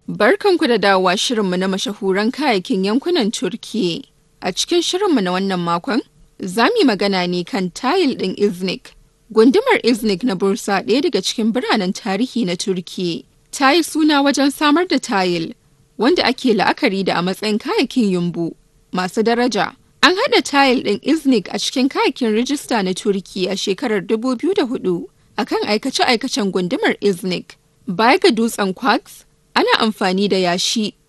Barkanku da dawowa shirinmu na mashahuran kayayyakin yankunan Turkiyya. A cikin shirinmu na wannan makon, za mu yi magana ne kan tayil ɗin Iznik. Gundumar Iznik na Bursa ɗaya daga cikin biranen tarihi na Turkiyya. Ta yi suna wajen samar da tayil, wanda ake la'akari da a matsayin kayayyakin yumbu masu daraja. An haɗa tayil ɗin Iznik a cikin kayayyakin rijista na Turkiyya a shekarar 2004 akan aikace-aikacen gundumar Iznik. Baya ga dutsen quartz, ana amfani da yashi